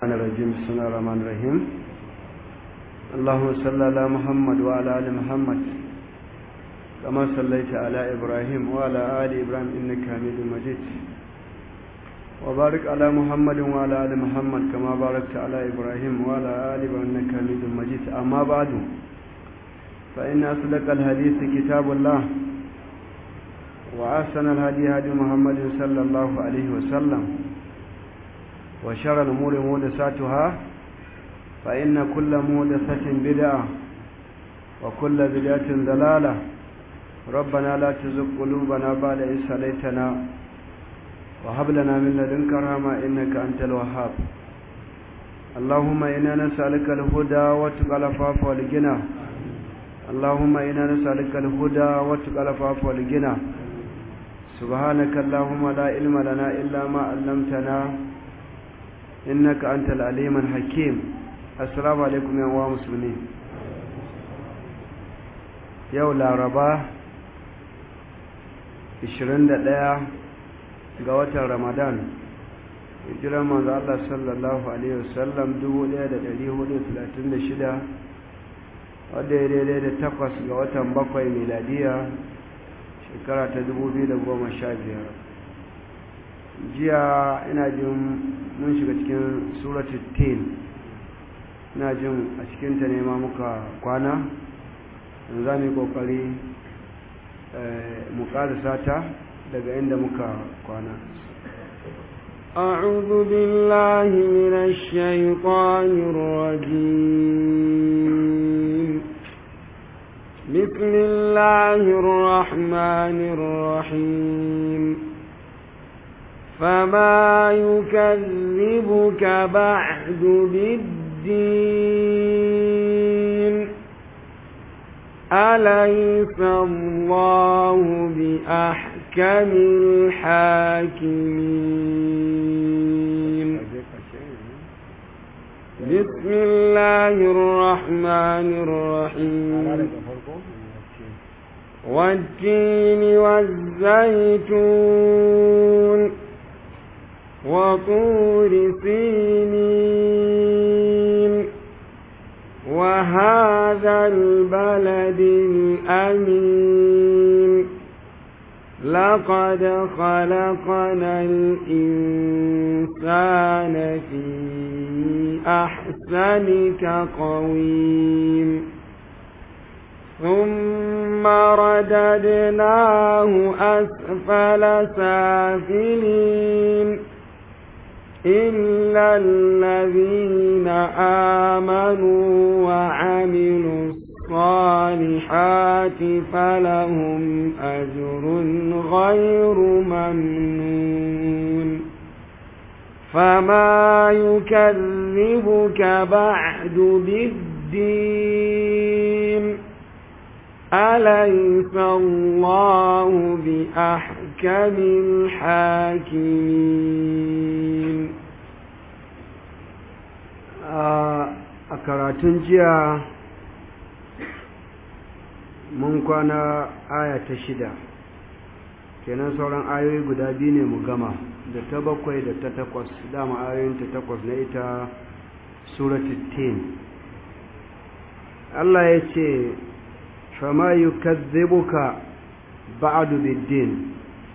الرحمن الرجيم بسم الله الرحمن الرحيم اللهم صل على محمد وعلى ال محمد كما صليت على ابراهيم وعلى ال ابراهيم انك حميد مجيد وبارك على محمد وعلى ال محمد كما باركت على ابراهيم وعلى ال ابراهيم انك حميد مجيد اما بعد فان اصدق الحديث كتاب الله واحسن الهدي هدي محمد صلى الله عليه وسلم وشر الأمور مودساتها فإن كل مودسة بدعة وكل بدعة ضلالة ربنا لا تزغ قلوبنا بعد إذ هديتنا وهب لنا من لدنك رحمة إنك أنت الوهاب اللهم إنا نسألك الهدى واتقى العفاف والغنى اللهم إنا نسألك الهدى واتقى العفاف والغنى سبحانك اللهم لا علم لنا إلا ما علمتنا innaka antal aliman hakim assalamu alaikum yan uwa musulmi yau laraba 21 ga watan ramadan hijiran manzo Allah sallallahu alaihi wasallam 1436 wadda ya daidai da takwas ga watan bakwai miladiya shekara ta 2015 jiya ina jin mun shiga cikin suratul tin ina jin a cikinta ne ma muka kwana za mu yi kokari mu karisa ta daga inda muka kwana أعوذ بالله من الشيطان الرجيم بسم الله الرحمن الرحيم فما يكذبك بعد بالدين أليس الله بأحكم الحاكمين بسم الله الرحمن الرحيم والتين والزيتون وطور سينين وهذا البلد الأمين لقد خلقنا الإنسان في أحسن تقويم ثم رددناه أسفل سافلين إلا الذين آمنوا وعملوا الصالحات فلهم أجر غير ممنون فما يكذبك بعد بالدين أليس الله بأحكم الحاكمين a karatun jiya mun kwana aya ta shida kenan sauran ayoyi guda biyu ne mu gama da ta bakwai da ta takwas dama ayoyin ta takwas na ita suratul tin Allah ya ce fama yukazzibuka ba'du biddin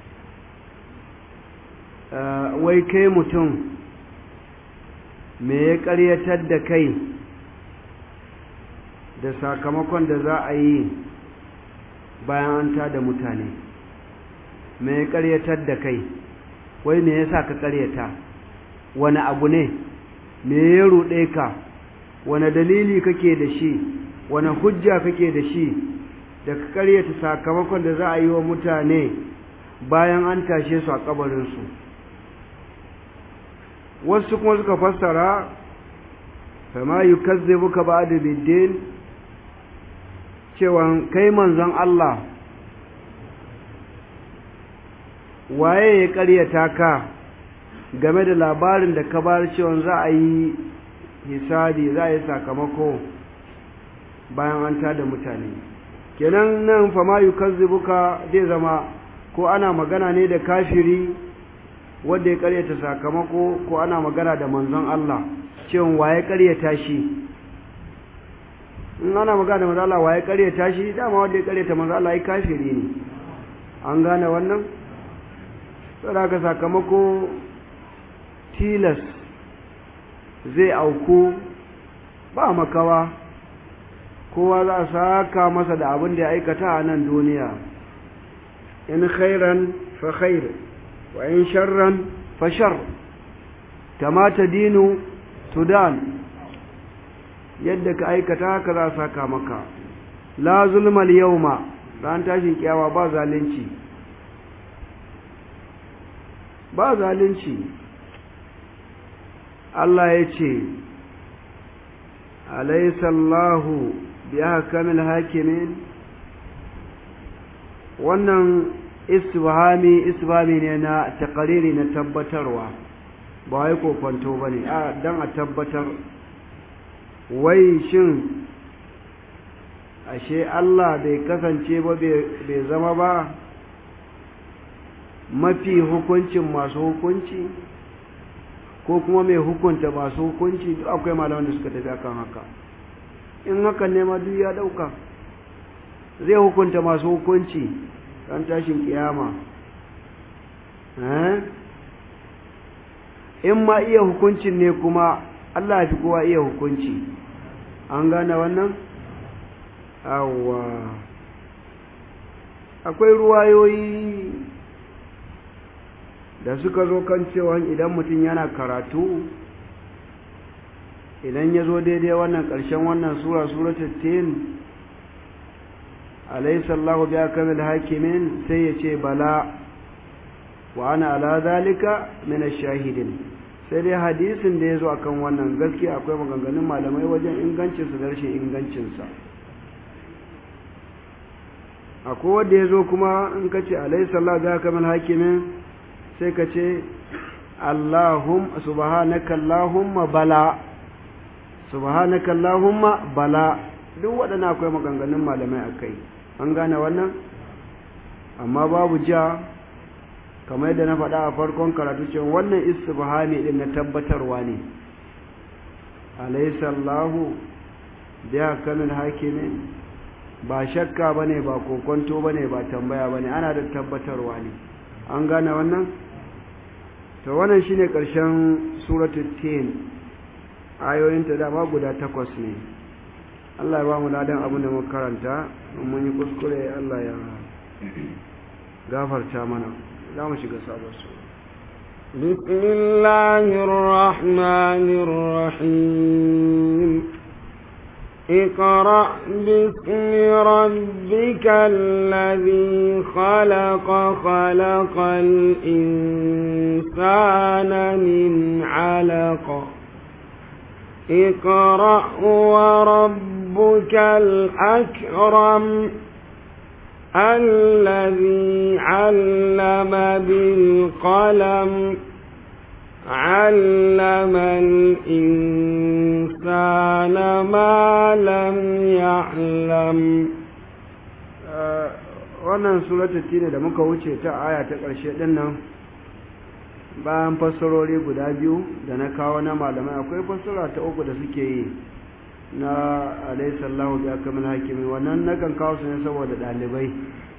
wai kai mutum me ya ƙaryatar da kai da sakamakon da za a yi bayan an tada mutane me ya ƙaryatar da kai wai me yasa ka ƙaryata wani abu ne me ya ruɗe ka wani dalili kake da shi wani hujja kake da shi da ka ƙaryata sakamakon da za a yi wa mutane bayan an tashe su a kabarinsu wasu kuma suka fassara fama yukazzibuka ba'da biddin cewa kai manzon Allah waye ya ƙaryata ka game da labarin da ka bar cewa za a yi hisabi za a yi sakamako bayan an tada mutane kenan nan fama yukazzibuka zai zama ko ana magana ne da kafiri wanda ya karyata sakamako ko ana magana da manzon Allah cewa waye ƙaryata shi in ana magana da manzo Allah waye ƙaryata shi dama wanda ya ƙaryata manzo Allah ai kafiri ne an gane wannan saboda sakamako tilas zai auku ba makawa kowa za a saka masa da abin da ya aikata a nan duniya in khairan fa khair wa in sharran fa shar kama dinu tudan yadda ka aikata haka za a saka maka la zulmal yawma ran tashin kiyawa ba zalunci ba zalunci Allah ya ce alaisallahu bi ahkamil hakimin wannan isbahami isbahami ne na takariri na tabbatarwa ba wai kokwanto ba ne don a tabbatar wai shin ashe Allah bai kasance ba bai zama ba mafi hukuncin masu hukunci ko kuma mai hukunta masu hukunci duk akwai malaman da suka tafi akan haka in hakan ne ma duk ya dauka zai hukunta masu hukunci ran tashin kiyama in ma iya hukuncin ne kuma Allah ya fi kowa iya hukunci an gane wannan awwa akwai ruwayoyi da suka zo kan cewa idan mutum yana karatu idan ya zo daidai wannan ƙarshen wannan sura suratul tin alaysa Allahu bi akamil hakimin sai ya ce bala wa ana ala zalika min ash-shahidin sai dai hadisin da yazo akan wannan gaskiya akwai maganganun malamai wajen ingancin su da rashin ingancin sa akwai wanda yazo kuma in kace alaysa Allahu bi akamil hakimin sai ka ce Allahum subhanaka Allahumma bala subhanaka Allahumma bala duk waɗannan akwai maganganun malamai akai an gane wannan amma babu ja kamar yadda na faɗa a farkon karatu cewa wannan istibhami din na tabbatarwa ne alaysa Allahu bi kamil hakimin ba shakka bane ba kokonto bane ba tambaya bane ana da tabbatarwa ne an gane wannan to wannan shine ƙarshen suratul tin ayoyinta dama guda takwas ne Allah ya ba mu ladan abin da muka karanta mun yi kuskure Allah ya gafarta mana za mu shiga sabon su بسم الله الرحمن الرحيم اقرأ باسم ربك الذي خلق خلق الإنسان من علق اقرأ وربك الأكرم الذي علم بالقلم علم الإنسان ما لم يعلم wannan suratul tine da muka wuce ta aya ta ƙarshe ɗin nan bayan fassarori guda biyu da na kawo na malamai akwai fassara ta uku da suke yi na alaihissallahu bi akamil hakimi wannan nakan kawo su ne saboda ɗalibai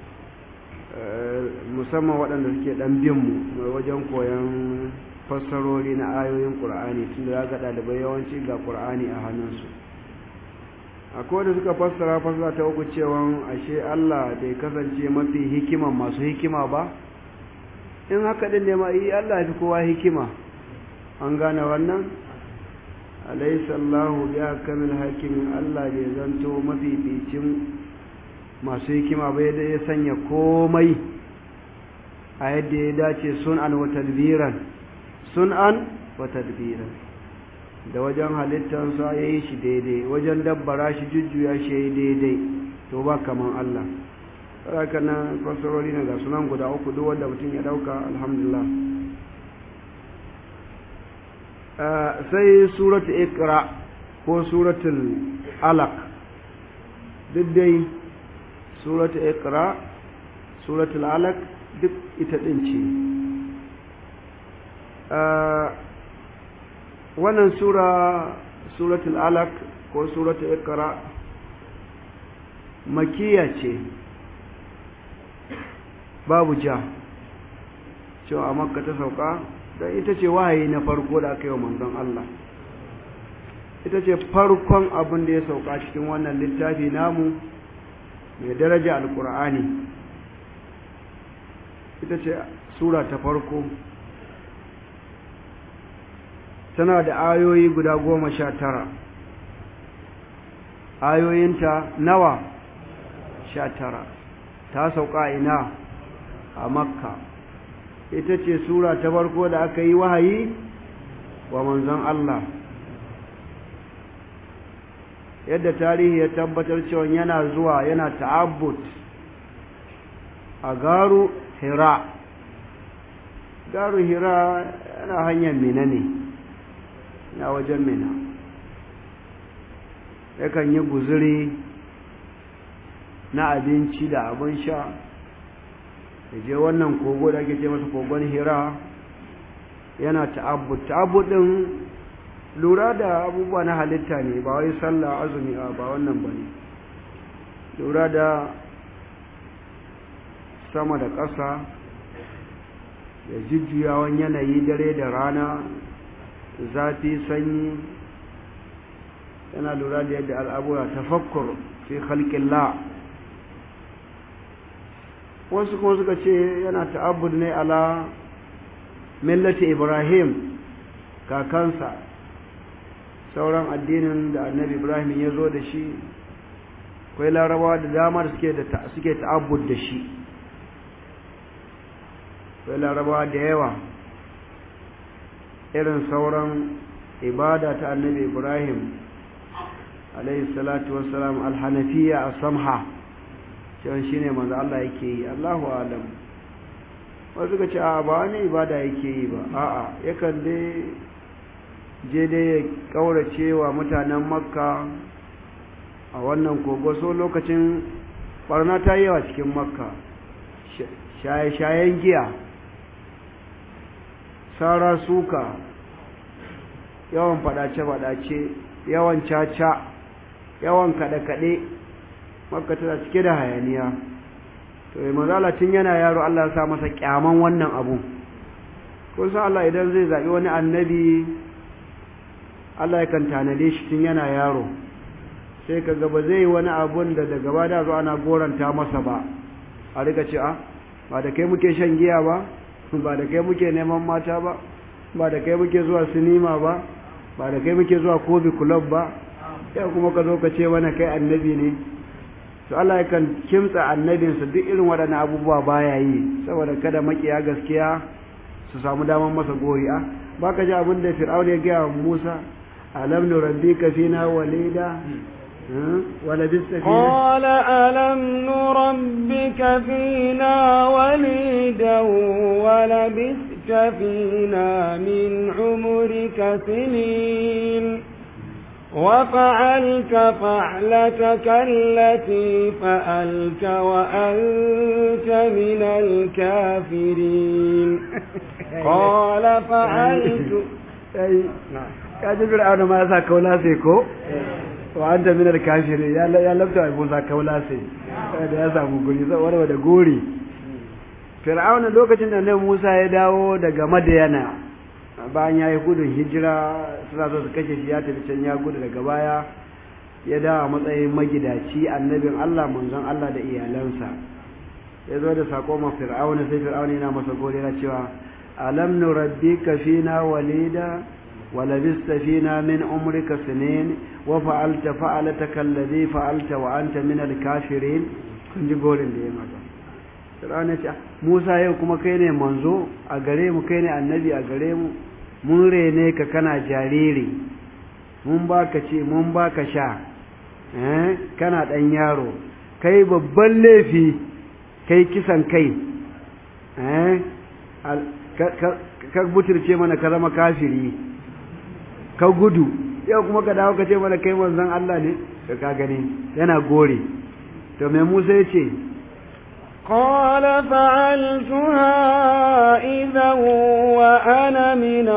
musamman waɗanda suke ɗan bin mu wajen koyon fassarori na ayoyin ƙur'ani tun da ga ɗalibai yawanci ga ƙur'ani a hannunsu akwai da suka fassara fassara ta uku cewa ashe Allah bai kasance mafi hikiman masu hikima ba in haka din ne ma yi Allah fi kowa hikima an gane wannan alaysa Allahu bi akamil hakimin Allah bai zanto mafificin masu hikima ba yadda ya sanya komai a yadda ya dace sun'an wa tadbiran sun'an wa tadbiran da wajen halittansa ya yi shi daidai wajen dabbara shi jujjuya shi ya yi daidai to ba kaman Allah haka nan fasarori na ga sunan guda uku duk wanda mutum ya dauka alhamdulillah sai suratu ikra ko suratul alaq duk dai suratu ikra suratul alaq duk ita din ce wannan sura suratul alaq ko suratul iqra makiya ce babu ja cewa a makka ta sauka don ita ce wahayi na farko da aka yi wa manzon Allah ita ce farkon abin da ya sauka cikin wannan littafi namu mai daraja alkur'ani ita ce sura ta farko tana da ayoyi guda goma sha tara ayoyinta nawa sha tara ta sauka ina a makka ita ce sura ta farko da aka yi wahayi wa manzon Allah yadda tarihi ya tabbatar cewa yana zuwa yana ta'abbut a garu hira garu hira yana hanyar mina ne na wajen mina yakan yi guzuri na abinci da abin sha da je wannan kogo da ake ce masa kogon hira yana ta'abbut ta'abbut din lura da abubuwa na halitta ne ba wai sallah azumi ba wannan bane lura da sama da ƙasa da jujjuyawan yanayi dare da rana zafi sanyi yana lura da yadda al'abura tafakkur fi khalqillah wasu kuma suka ce yana ta'abbud ne ala millati ibrahim kakansa sauran addinin da annabi ibrahim ya zo da shi akwai larabawa da dama da suke ta'abbud da shi akwai larabawa da yawa irin sauran ibada ta annabi ibrahim alayhi salatu wassalam alhanafiya a samha cewa shi ne manzo Allah yake yi Allahu alam wasu suka ce a ba wani ibada yake yi ba a'a yakan dai je dai ya kaurace wa mutanen makka a wannan kogo so lokacin barna ta yi yawa cikin makka shaye-shayen giya sara suka yawan fadace-fadace yawan caca yawan kaɗe-kaɗe makka tana cike da hayaniya to yi mazala tun yana yaro Allah ya sa masa kyaman wannan abu kun san Allah idan zai zaɓi wani annabi Allah yakan tanade shi tun yana yaro sai ka ba zai yi wani abun da daga ba da zo ana goranta masa ba a rika ce a ba da kai muke shan giya ba ba da kai muke neman mata ba ba da kai muke zuwa sinima ba ba da kai muke zuwa kobi club ba yau kuma ka zo ka ce mana kai annabi ne to Allah yakan kimtsa annabinsa duk irin waɗannan abubuwa baya yi saboda kada makiya gaskiya su samu daman masa gori'a ba ka ji abin da fir'aun ya gaya wa musa alam nurabbika fina walida ولبثت فينا قال ألم نربك فينا وليدا ولبثت فينا من عمرك سنين وفعلت فعلتك التي فألت وأنت من الكافرين قال فعلت kaji fir'auna ma ya sa kaula sai ko wa anta min al-kafirin ya ya labta ai Musa kaula sai da ya samu guri saboda da gori fir'auna lokacin da Annabi Musa ya dawo daga Madiyana bayan ya yi gudun hijira suna so su kashe shi ya tafi can ya gudu daga baya ya dawo a matsayin magidaci annabin Allah manzon Allah da iyalansa ya zo da sako ma fir'auna sai fir'auna yana masa gori na cewa alam nurabbika fina walida ولبست فينا من عمرك سنين وفعلت فعلتك الذي فعلت وأنت من الكافرين kun ji gorin da ya mata Fir'auna ce Musa yau kuma kai ne manzo a gare mu kai ne annabi a gare mu mun rene ka kana jariri mun baka ce mun baka sha eh kana dan yaro kai babban laifi kai kisan kai eh ka butirce mana ka zama kafiri ka gudu yau kuma ka dawo ka ce mana kai manzon Allah ne ka ka gani yana gore to mai Musa ya ce قال فعلتها إذا وأنا من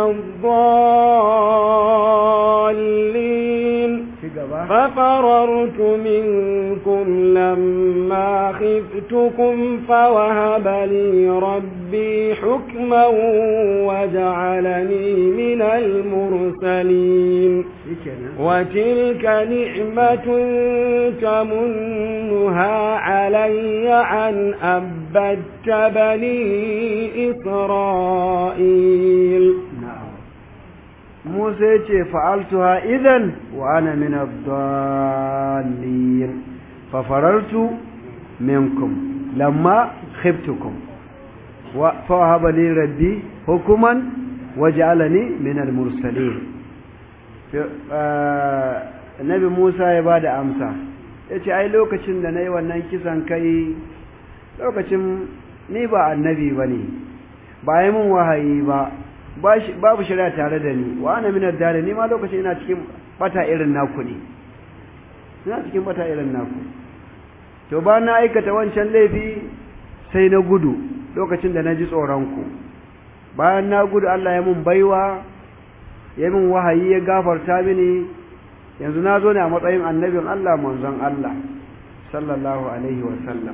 الضالين ففررت منكم لما خفتكم فوهب لي ربي حكما وجعلني من المرسلين وتلك نعمة تمنها علي أن أبدت بني إسرائيل Musa ya ce fa'altuha idan wa ana min ad-dallin fa farartu minkum lamma khiftukum wa fa haba li rabbi hukuman waj'alani min al-mursalin Nabi Musa ya bada amsa yace ai lokacin da nayi wannan kisan kai lokacin ni ba annabi bane ba yi mun wahayi ba babu shari'a tare da ni wa ana minar dare ni ma lokacin ina cikin bata irin naku ne ina cikin bata irin naku to ba na aikata wancan laifi sai na gudu lokacin da na ji tsoronku bayan na gudu Allah ya mun baiwa ya mun wahayi ya gafarta mini yanzu na zo ne a matsayin annabin Allah manzon Allah sallallahu alaihi wa sallam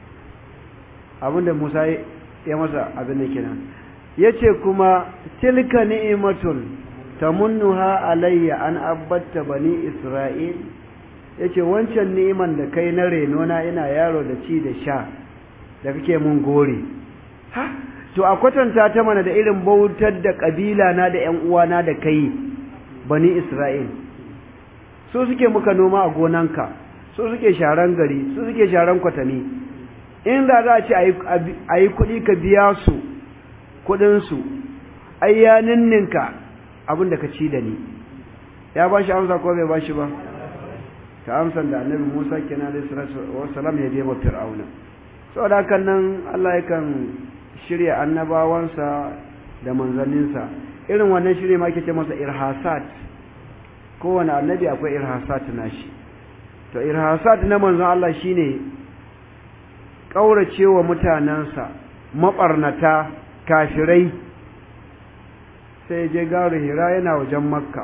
abinda Musa ya masa abin da kenan yace kuma tilka ni'matun tamunnuha alayya an abbatta bani isra'il yace wancan ni'iman da kai na reno na ina yaro da ci da sha da kake mun gori ha to a kwatanta ta mana da irin bautar da kabila na da ƴan uwana da kai bani isra'il su suke muka noma a gonanka su suke sharan gari su suke sharan kwatami in da za a ce a yi kuɗi ka biya su kuɗinsu ai ya ninninka abin da ka ci da ni ya ba shi amsa ko bai ba shi ba ta amsan da annabi musa kenan alaihi salatu wassalam ya je ma fir'auna saboda hakan nan Allah yakan shirya annabawansa da manzanninsa irin wannan shirye ma ake ce masa irhasat kowane annabi akwai irhasat nashi to irhasat na manzon Allah shine kauracewa mutanansa mabarnata kafirai sai je garu hira yana wajen makka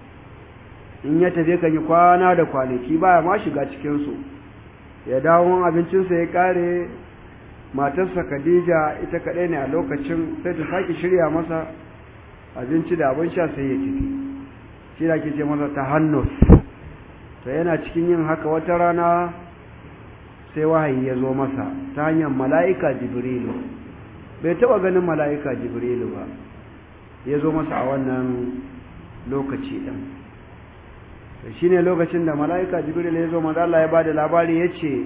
in ya tafi kan yi kwana da kwanaki baya ma shiga cikinsu ya dawo abincinsa ya kare matarsa khadija ita kaɗai ne a lokacin sai ta sake shirya masa abinci da abin sha sai ya tafi shi da ke ce masa ta hannus to yana cikin yin haka wata rana sai wahayi ya zo masa ta hanyar mala'ika jibrilu bai taɓa ganin mala'ika jibrilu ba ya zo masa a wannan lokaci ɗin shi ne lokacin da mala'ika jibril ya zo maza Allah ya ba da labari ya ce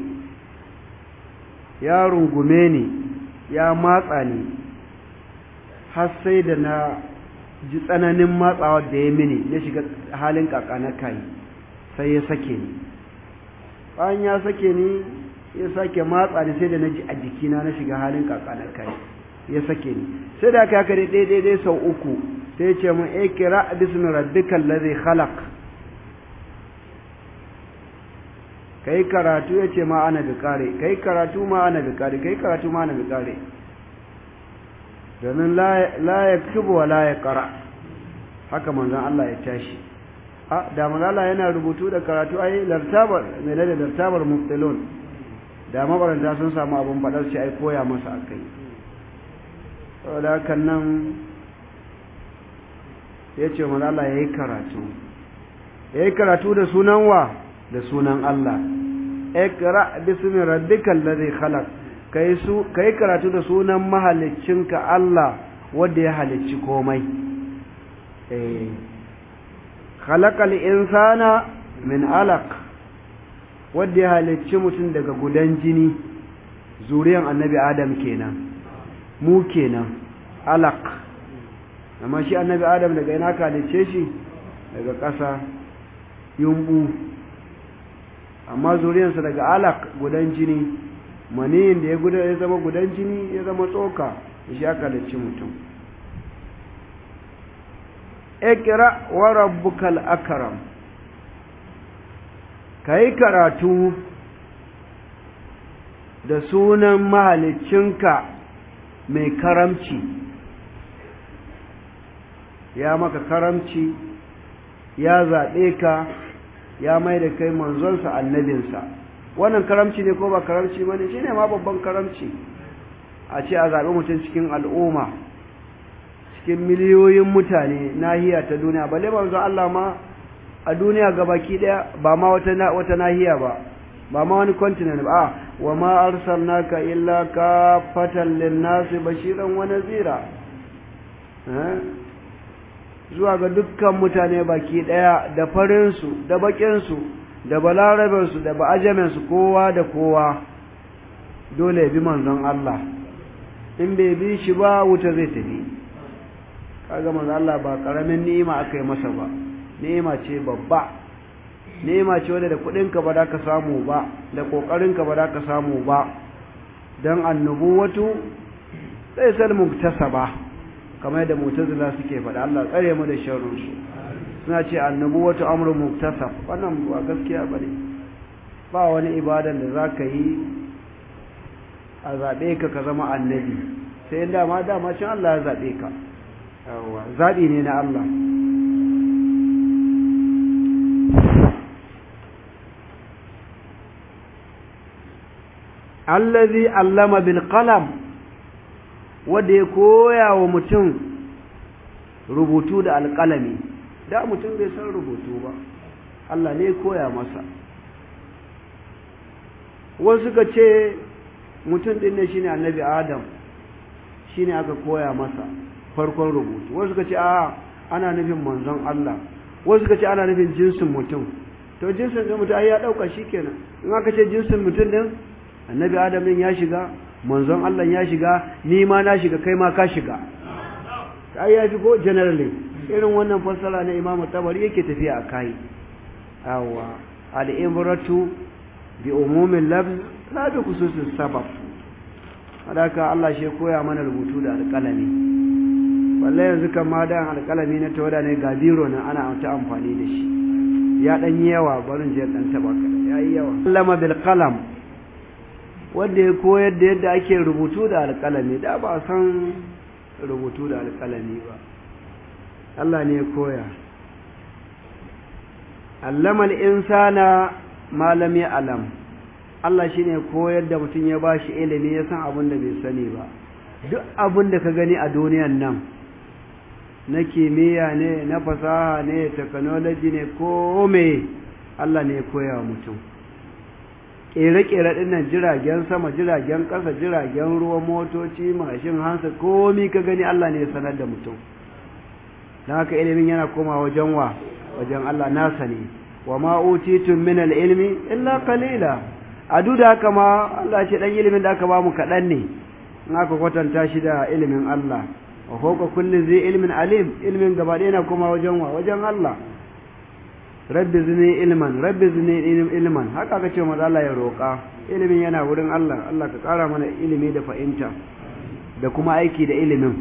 ya rungume ni ya matsa ni har sai da na ji tsananin matsawa da ya mini ya shiga halin kaka na kai sai ya sake ni bayan ya sake ni ya sake matsa ni sai da na ji a jikina na shiga halin kaka na kai ya sake ni sai da aka haka dai daidai sau uku sai ya ce mun ikira bismi rabbikal ladhi khalaq kai karatu ya ce ma ana bikare kai karatu ma ana bikare kai karatu ma ana bikare domin la ya kubu wa la ya kara haka manzan Allah ya tashi a da Allah yana rubutu da karatu ai lartabar mai da lartabar muftilon da mabaranta sun samu abin faɗar shi ai koya masa akai saboda hakan nan ya ce manzan Allah ya yi karatu ya yi karatu da sunan wa da sunan Allah ikra bismi rabbikal ladhi khalaq kai su kai karatu da sunan mahaliccinka Allah wanda ya halicci komai eh khalaqal insana min alaq wanda ya halicci mutum daga gudan jini zuriyan annabi adam kenan mu kenan alaq amma shi annabi adam daga ina ka halicce shi daga ƙasa yumbu amma zuriyarsa daga alak gudan jini maniyin da ya gudan ya zama gudan jini ya zama tsoka shi aka halicci mutum ikra wa rabbukal akram kai karatu da sunan mahalicinka mai karamci ya maka karamci ya zaɓe ka ya mai da kai manzonsa annabinsa wannan karamci ne ko ba karamci ba ne shi ne ma babban karamci a ce a zaɓi mutum cikin al'umma cikin miliyoyin mutane nahiya ta duniya balle manzo Allah ma a duniya gabaki daya ba ma wata wata nahiya ba ba ma wani continent ba wa ma arsalnaka illa kafatan lin-nasi bashiran wa nazira zuwa ga dukkan mutane baki daya da farin su da bakin su da balaraben su da ba'ajamen su kowa da kowa dole bi manzon Allah in bai bi shi ba wuta zai tafi kaga manzon Allah ba karamin ni'ima aka yi masa ba ni'ima ce babba ni'ima ce wadda da kudinka ba za ka samu ba da kokarinka ba za ka samu ba dan annubuwatu sai sal muktasaba kamar da mu'tazila suke faɗa Allah tsare mu da sharrin su suna ce annubuwatu amru muktasab wannan ba gaskiya bane ba wani ibadan da zaka yi a zabe ka ka zama annabi sai dama dama cin Allah ya zabe ka yawa zabi ne na Allah allazi allama bil qalam wanda ya koya wa mutum rubutu da alƙalami da mutum bai san rubutu ba Allah ne ya koya masa wasu suka ce mutum din ne shine annabi adam shine aka koya masa farkon rubutu wasu suka ce a ana nufin manzon Allah wasu suka ce ana nufin jinsin mutum to jinsin din mutum ai ya dauka shikenan in aka ce jinsin mutum din annabi adam din ya shiga manzon Allah ya shiga ni ma na shiga kai ma ka shiga ai ya fi ko generally irin wannan fassara na imamu tabari yake tafiya a kai awa al-ibratu bi umumin lafz la bi khususis sabab hadaka Allah shi koya mana rubutu da alƙalami wallahi yanzu kan ma da alƙalami na tawada ne ga biro nan ana ta amfani da shi ya dan yawa barin je dan taba yayi yawa allama bil qalam wanda ya koyar da yadda ake rubutu da alƙalami da ba san rubutu da alƙalami ba Allah ne ya koya allama al-insana ma lam ya'lam Allah shine koyar da mutum ya bashi ilimi ya san abin da bai sani ba duk abin da ka gani a duniyan nan na kimiyya ne na fasaha ne technology ne ko me Allah ne ya koya wa mutum ƙere-ƙere ɗin nan jiragen sama jiragen ƙasa jiragen ruwa motoci mashin hansa komi ka gani Allah ne ya sanar da mutum don haka ilimin yana koma wajen wa wajen Allah nasa ne wa ma utitun min ilmi illa qalila a duk da haka ma Allah ce dan ilimin da aka ba mu kaɗan ne in aka kwatanta shi da ilimin Allah wa fawqa kulli zai ilmin alim ilmin gaba ɗaya yana koma wajen wa wajen Allah rabbi zini ilman rabbi zini ilman haka aka ce maza Allah ya roƙa ilimin yana wurin Allah Allah ka ƙara mana ilimi da fahimta da kuma aiki da ilimin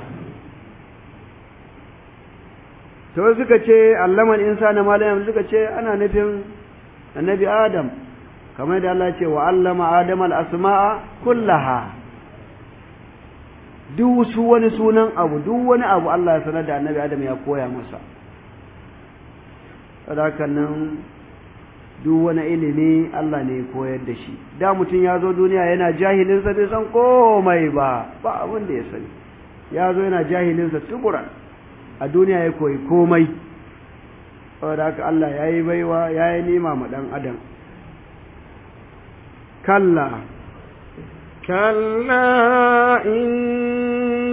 to suka ce allaman insana malam suka ce ana nufin annabi adam kamar da Allah ce wa allama adam al-asma'a kullaha duk su wani sunan abu duk wani abu Allah ya sanar da annabi adam ya koya masa sadakan nan duk wani ilimi Allah ne koyar da shi da mutum ya zo duniya yana jahilinsa bai san komai ba ba abin da ya sani ya zo yana jahilinsa tubura a duniya ya koyi komai saboda haka Allah ya yi baiwa ya yi nema ma ɗan adam kalla كلا إن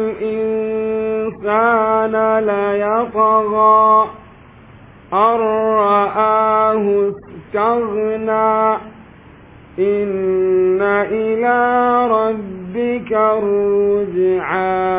الإنسان ليطغى أن رآه استغنى إن إلى ربك الرجعى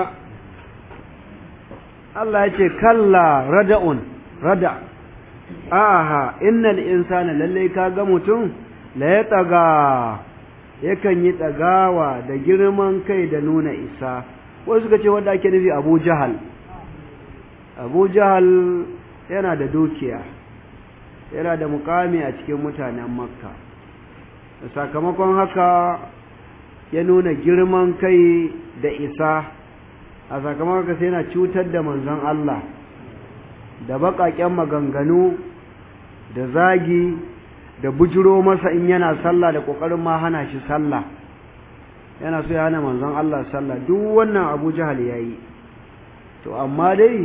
Allah ya ce kalla rada'un rada aha innal insana lalle ka ga mutum la ya tsaga yakan yi tsagawa da girman kai da nuna isa wasu suka ce wanda ake nufi Abu Jahal Abu Jahal yana da dukiya yana da mukami a cikin mutanen makka sakamakon haka ya nuna girman kai da isa a sakamakon haka sai yana cutar da manzon Allah da baƙaƙen maganganu da zagi da bujiro masa in yana sallah da ƙoƙarin ma hana shi sallah yana so ya hana manzon Allah sallah duk wannan Abu Jahal yayi to amma dai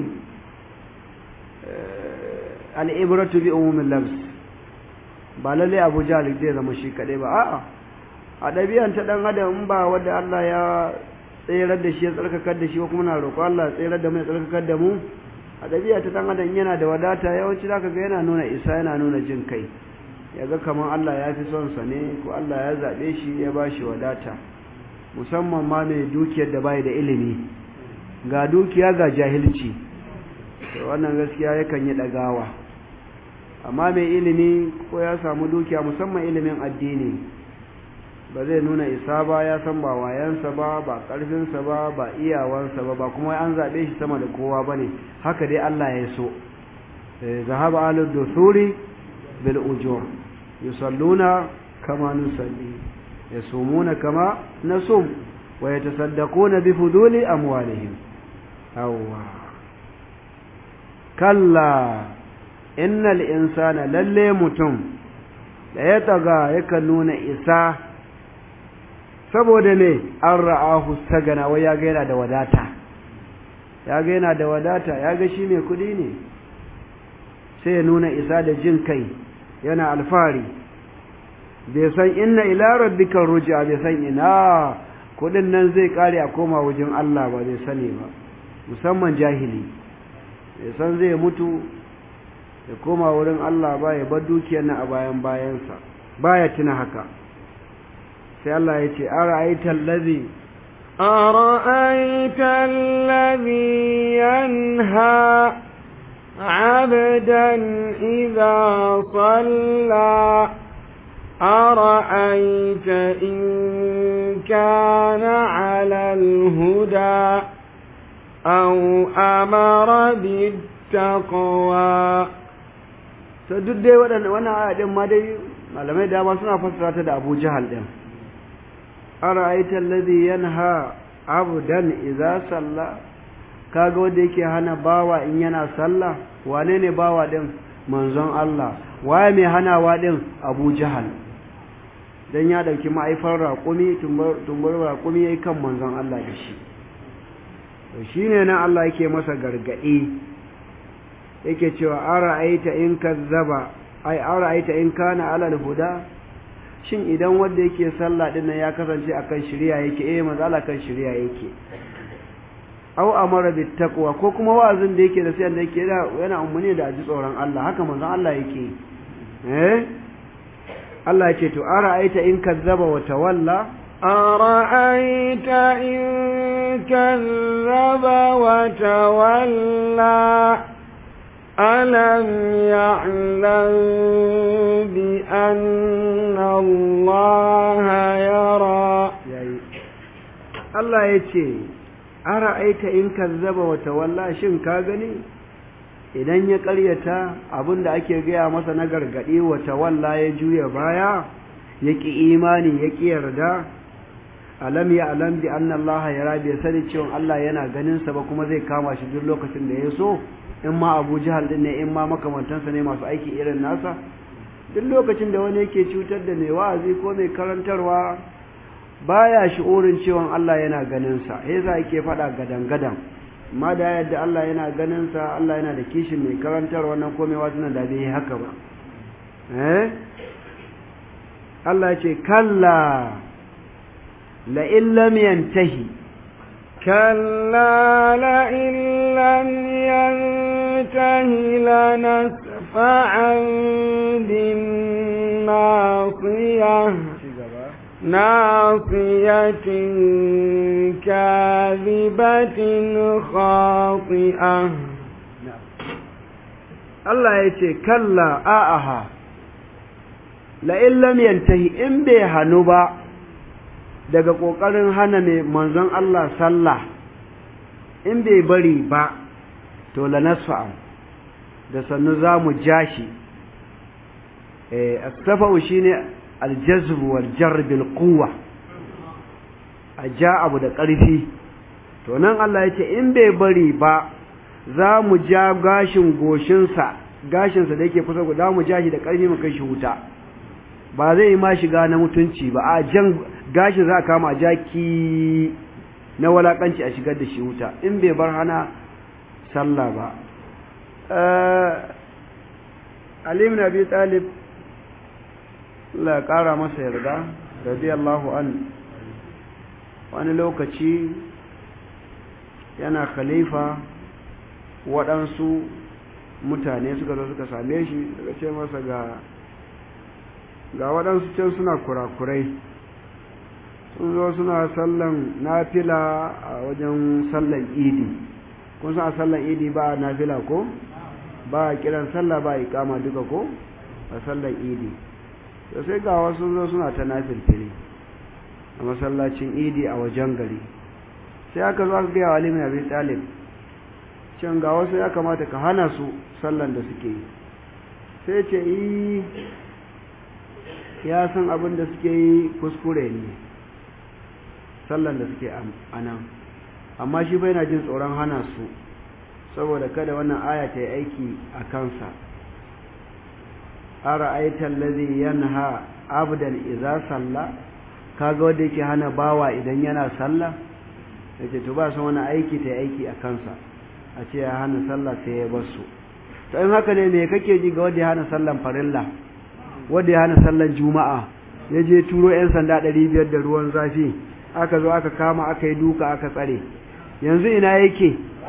al'ibratu bi umumin labs ba lalle Abu Jahal zai zama shi kadai ba a'a a ɗabi'an ta dan adam in ba wanda Allah ya tsayar da shi ya tsarkakar da shi ko kuma na roƙo Allah ya tsayar da mu ya tsarkakar da mu a ɗabi'a ta dan adam yana da wadata yawanci zaka ga yana nuna isa yana nuna jin kai yaga kamar Allah ya fi son sa ne ko Allah ya zabe shi ya bashi wadata musamman ma mai dukiyar da bai da ilimi ga dukiya ga jahilci to wannan gaskiya yakan yi dagawa amma mai ilimi ko ya samu dukiya musamman ilimin addini ba zai nuna isa ba ya san ba wayansa ba ba karfinsa ba ba iyawansa ba ba kuma an zabe shi sama da kowa bane haka dai Allah ya so zahaba alud dusuri bil ujur yusalluna kama nusalli yasumuna kama nasum wa yatasaddaquna bi fuduli amwalihim awwa kalla innal insana lalle mutum da ya taga yakan nuna isa saboda ne an ra'ahu sagana wai ya ga yana da wadata ya ga yana da wadata ya ga shi mai kudi ne sai ya nuna isa da jin kai yana alfahari bai san inna ila rabbika ruj'a bai san ina kudin nan zai kare a koma wajen Allah ba bai sani ba musamman jahili bai san zai mutu ya koma wurin Allah ba ya bar dukiyar nan a bayan bayansa baya tuna haka sai Allah ya ce ara'aita allazi أرأيت الذي ينهى عبدا إذا صلى أرأيت إن كان على الهدى أو أمر بالتقوى to duk dai waɗannan wannan aya din ma dai malamai dama suna fassara ta da Abu Jahal din ara'aita alladhi yanha abdan idza salla kaga wanda yake hana bawa in yana sallah wane ne bawa din manzon Allah waye mai hanawa din Abu Jahal dan ya dauki ma'aifar raƙumi tumbar raƙumi yayi kan manzon Allah da shi to shine nan Allah yake masa gargadi yake cewa ara'aita in kazzaba ai ara'aita in kana ala huda shin idan wanda yake sallah din nan ya kasance akan shari'a yake eh manzo Allah kan shari'a yake aw amara bit taqwa ko kuma wa'azin da yake da sai da yake yana umarni da aji tsoron Allah haka manzo Allah yake eh Allah yake to ara'aita in kazzaba wa tawalla أرأيت إن كذب وتولى ألم يعلم بأن الله يرى Allah ya ce, Ara aita in kazzaba wa tawalla shin ka gani, idan ya ƙaryata abin da ake gaya masa na gargaɗi wa tawalla ya juya baya, ya ƙi imani ya ƙi yarda, alam ya alam bi anna Allah ya rabi ya sani cewa Allah yana ganinsa ba kuma zai kama shi duk lokacin da ya so, in ma abu jihar din ne in ma makamantansa ne masu aiki irin nasa duk lokacin da wani yake cutar da mai wa'azi ko mai karantarwa baya shi'urin cewa Allah yana ganin sa yasa yake faɗa gadan gadan amma da yadda Allah yana ganin sa Allah yana da kishin mai karantarwa nan ko mai wasu da bai haka ba eh Allah ya ce kalla la illam yantahi كلا لئن لم ينته لنسفعا بالناصية ناصية كاذبة خاطئة Allah ya ce, Kalla a'aha, la'in lam yantahi in bai hannu ba daga ƙoƙarin hana mai manzon Allah sallah, in bai bari ba, to la nasfa'an da sannu za mu ja shi. Astafa'u shi ne aljazb wal jar bil quwwa a ja abu da ƙarfi to nan Allah ya ce in bai bari ba za mu ja gashin goshinsa gashinsa da yake kusa za mu ja shi da ƙarfi mu kai shi wuta ba zai yi ma shiga na mutunci ba a jan gashin za a kama a jaki na walakanci a shigar da shi wuta in bai bar hana sallah ba Ali ibn Abi Talib Allah ya kara masa yarda radiyallahu an wani lokaci yana khalifa waɗansu mutane suka zo suka same shi suka ce masa ga ga waɗansu can suna kurakurai sun zo suna sallan nafila a wajen sallan idi kun san a sallan idi ba nafila ko ba kiran sallah ba ikama duka ko a sallan idi to sai ga wasu zo suna ta nafilfili a masallacin idi a wajen gari sai aka zo aka gaya wa alimin abin talib can ga wasu ya kamata ka hana su sallan da suke yi sai ce yi ya san abin da suke yi kuskure ne sallan da suke a nan amma shi bai na jin tsoron hana su saboda kada wannan aya ta yi aiki a kansa ara aitan lazi yanha abdan iza salla kaga wanda yake hana bawa idan yana sallah yace to ba san wani aiki ta yi aiki a kansa a ce ya hana sallah sai ya bar su to in haka ne me kake ji ga wanda ya hana sallan farilla wanda ya hana sallan juma'a ya je turo yan sanda ɗari biyar da ruwan zafi aka zo aka kama aka yi duka aka tsare yanzu ina yake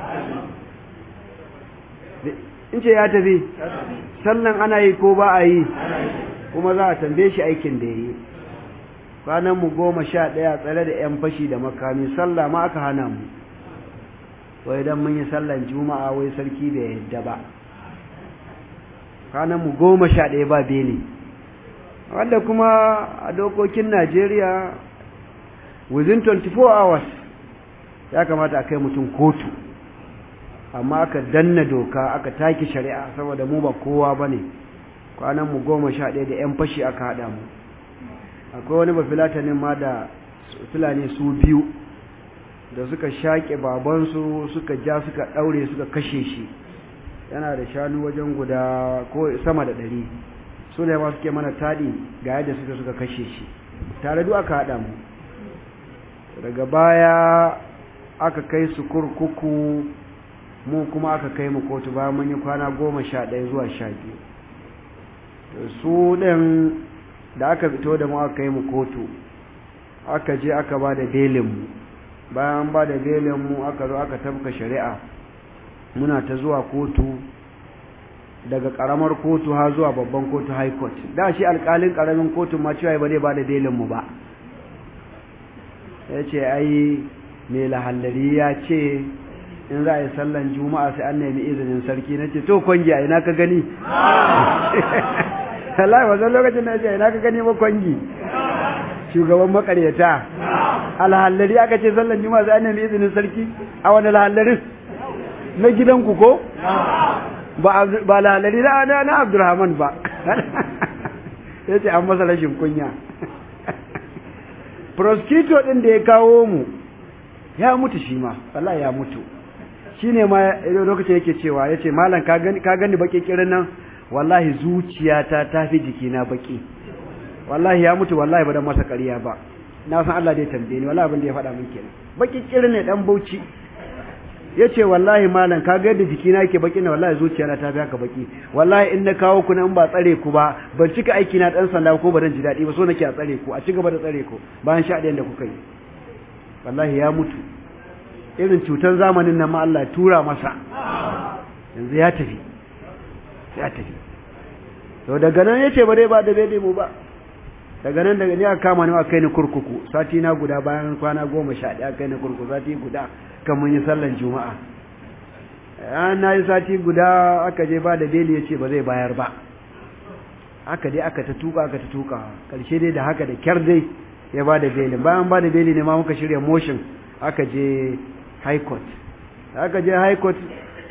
in ce ya tafi sallan ana yi ko ba a yi kuma za a tambaye shi aikin da ya yi kwanan mu goma sha ɗaya tsare da yan fashi da makami sallah ma aka hana mu wai dan mun yi sallan juma'a wai sarki bai yadda ba kwanan mu goma sha ɗaya ba beli wanda kuma a dokokin najeriya within 24 hours ya kamata a kai mutum kotu amma aka danna doka aka taki shari'a saboda mu ba kowa ba ne kwanan mu goma sha ɗaya da 'yan fashi aka haɗa mu akwai wani bafilatanin ma da fulani su biyu da suka shaƙe babansu suka ja suka ɗaure suka kashe shi yana da shanu wajen guda ko sama da ɗari su ne ma suke mana taɗi ga yadda suka suka kashe shi tare duk aka haɗa mu daga baya aka kai su kurkuku mu kuma aka kai mu kotu bayan mun yi kwana goma sha ɗaya zuwa sha biyu su ɗin da aka fito da mu aka kai mu kotu aka je aka ba da belinmu bayan ba da belinmu aka zo aka tabka shari'a muna ta zuwa kotu daga karamar kotu har zuwa babban kotu high court da shi alkalin karamin kotun ma cewa ba zai ba da belinmu ba ya ce ai mai lahallari ya ce in za a yi sallan juma'a sai an nemi izinin sarki na ce to kwangi a ina ka gani Allah wajen lokacin na ce ina ka gani ba kwangi shugaban makaryata alhallari aka ce sallan juma'a sai an nemi izinin sarki a wani lahallarin na gidanku ko ba lalari na na abdurrahman ba ya ce an masa rashin kunya prosecutor ɗin da ya kawo mu ya mutu shi ma wallahi ya mutu shi ne ma lokacin yake cewa ya ce malam ka gani baki kirin nan wallahi zuciyata ta fi jikina baki wallahi ya mutu wallahi ba dan masa ƙarya ba na san Allah dai tambaye ni wallahi abin da ya faɗa min kenan baki kirin ne dan bauchi ya ce wallahi malam ka ga yadda jikina yake baki na wallahi zuciyana ta fi haka baki wallahi in na kawo ku in ba tsare ku ba ban cika aiki na dan sanda ko ba dan ji daɗi ba so nake a tsare ku a ci gaba da tsare ku bayan sha ɗayan da kuka yi wallahi ya mutu irin cutar zamanin nan ma Allah ya tura masa yanzu ya tafi ya tafi to daga nan yace ba dai ba da bai mu ba daga nan daga ni aka kama ni aka kai ni kurkuku sati na guda bayan kwana goma sha ɗaya kai ni kurkuku sati guda kan mun yi sallan juma'a an na yi sati guda aka je ba da beli ya ce ba zai bayar ba aka dai aka ta tuka aka ta tuka karshe dai da haka da kyar dai ya ba da beli bayan ba da beli ne ma muka shirya motion aka je high court aka je high court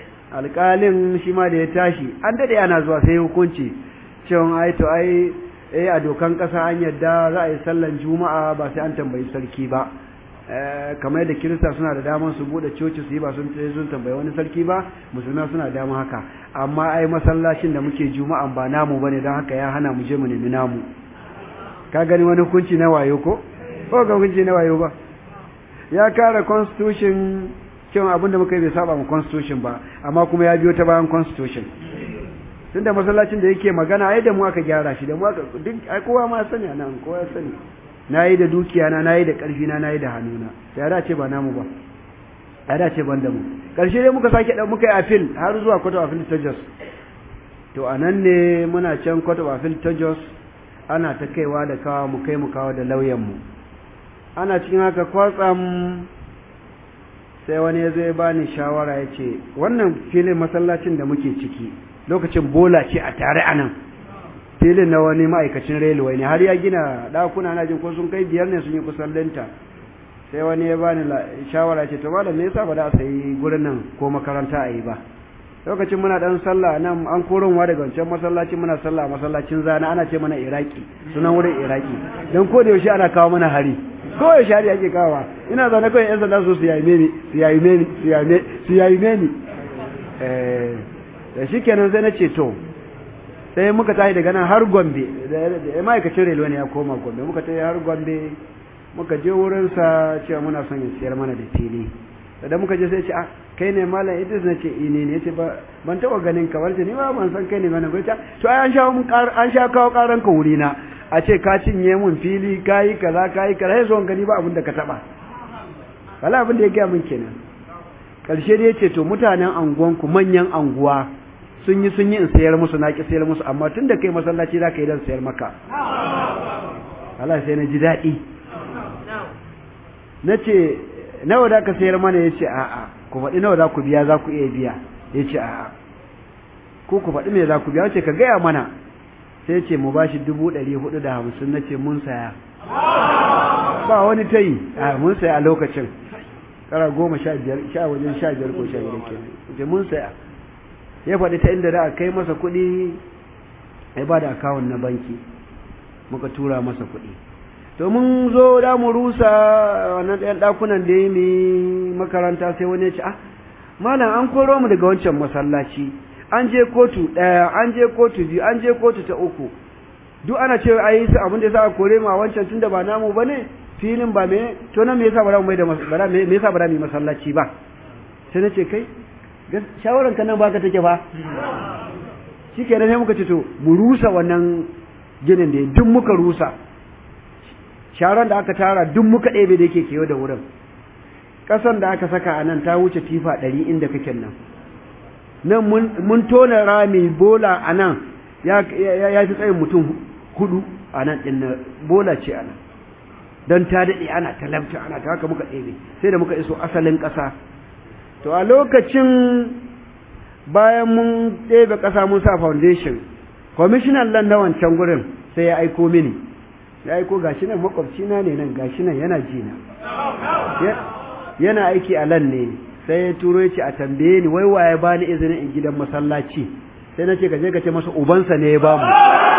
alƙalin shi ma da ya tashi an daɗe ana zuwa sai hukunci cewa ai to ai eh a dokan kasa an yadda za a yi sallan juma'a ba sai an tambayi sarki ba kamar yadda kirista suna da damar su bude coci su yi ba sun sun tambayi wani sarki ba musulma suna da damar haka amma ai masallacin da muke juma'an ba namu bane don haka ya hana mu je mu nemi namu ka gani wani hukunci na wayo ko ko ga hukunci na wayo ba ya kare constitution cewa abin da muka yi bai saba mu constitution ba amma kuma ya biyo ta bayan constitution tunda masallacin da yake magana ai da mu aka gyara shi da mu aka duk ai kowa ma sani anan kowa ya sani nayi da dukiya na nayi da karfi na nayi da hannuna ya dace ba namu ba ya dace ban da mu karshe dai muka sake dan muka yi appeal har zuwa court of appeal ta Jos to anan ne muna can court of appeal ta Jos ana ta kaiwa da kawa mu kai mu kawo da lauyan mu ana cikin haka kwatsam sai wani ya zo ya bani shawara ya ce wannan filin masallacin da muke ciki lokacin bola ce a tare a nan filin na wani ma'aikacin railway ne har ya gina ɗakuna na jin ko sun kai biyar ne sun yi kusan linta sai wani ya bani shawara ce to malam me yasa ba da a sayi gurin nan ko makaranta a yi ba lokacin muna dan sallah nan an koronwa daga wancan masallacin muna sallah masallacin zana ana ce mana iraki sunan wurin iraki dan ko da yaushe ana kawo mana hari ko yaushe hari ake kawo ina zaune kawai yan sanda su su yayi meni su yayi meni su yayi su yayi meni eh da shikenan sai na ce to sai muka tashi daga nan har Gombe da ma'aikacin railway ne ya koma Gombe muka tafi har Gombe muka je wurin sa cewa muna son ya siyar mana da fili da muka je sai ce ah kai ne malam Idris na ce ine ne yace ba ban taba ganin ka warce ni ba ban san kai ne ba na goita to ai an sha mun an sha kawo karan ka wuri na a ce ka cinye mun fili kai kaza kai kaza sai son gani ba abin da ka taba wala abin da ya gaya mun kenan karshe dai yace to mutanen anguwan ku manyan anguwa sun yi sun yi in sayar musu na ki sayar musu amma tunda kai masallaci za ka yi dan sayar maka Allah sai na ji daɗi na ce nawa da ka sayar mana ya ce a'a ku faɗi nawa za ku biya za ku iya biya ya ce a'a ko ku faɗi me za ku biya wace ka gaya mana sai ce mu bashi dubu ɗari hudu da hamsin na ce mun saya ba wani ta yi a mun saya a lokacin kara goma sha biyar sha wajen sha biyar ko sha biyar ke ce mun saya ya faɗi ta inda da a kai masa kuɗi ya ba da akawun na banki muka tura masa kuɗi to mun zo da mu rusa wannan ɗayan ɗakunan da ya yi makaranta sai wani ya ce ah malam an koro mu daga wancan masallaci an je kotu ɗaya an je kotu biyu an je kotu ta uku duk ana cewa ai su abin da yasa aka kore mu a wancan tunda ba namu bane filin ba me to nan me yasa ba za mu mai da ba me yasa ba za mu yi masallaci ba sai na ce kai shawaran ka nan baka take ba shikenan sai muka ce to mu rusa wannan ginin da duk muka rusa sharan da aka tara duk muka ɗebe da yake kewa da wurin ƙasan da aka saka a nan ta wuce tifa ɗari inda kake nan nan mun tona rami bola a nan ya fi tsayin mutum hudu a nan ɗin bola ce a nan don ta daɗe ana talabta ana ta haka muka ɗebe sai da muka iso asalin ƙasa to a lokacin bayan mun ɗebe ƙasa mun sa foundation kwamishinan lan na wancan gurin sai ya aiko mini ya aiko gashi nan makwabcina ne nan gashi nan yana jina yana aiki a lan ne sai ya turo ya ce a tambaye ni wai waye ba ni izinin in gidan masallaci sai na ce ka je ka ce masa ubansa ne ya ba mu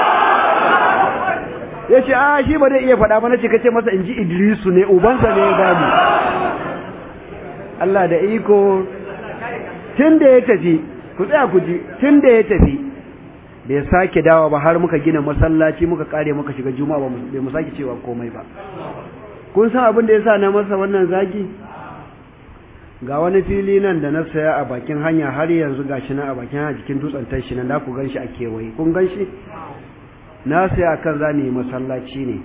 ya ce a shi ba zai iya faɗa ba na ce ka ce masa in ji idrisu ne ubansa ne ya ba mu Allah da iko tun da ya tafi ku tsaya ku ji tun da ya tafi bai sake dawa ba har muka gina masallaci muka kare muka shiga juma'a ba bai mu sake cewa komai ba kun san abin da yasa na masa wannan zagi ga wani fili nan da na saya a bakin hanya har yanzu gashi nan a bakin hanya jikin dutsen tashi nan da ku ganshi a kewaye kun ganshi na saya kan za yi masallaci ne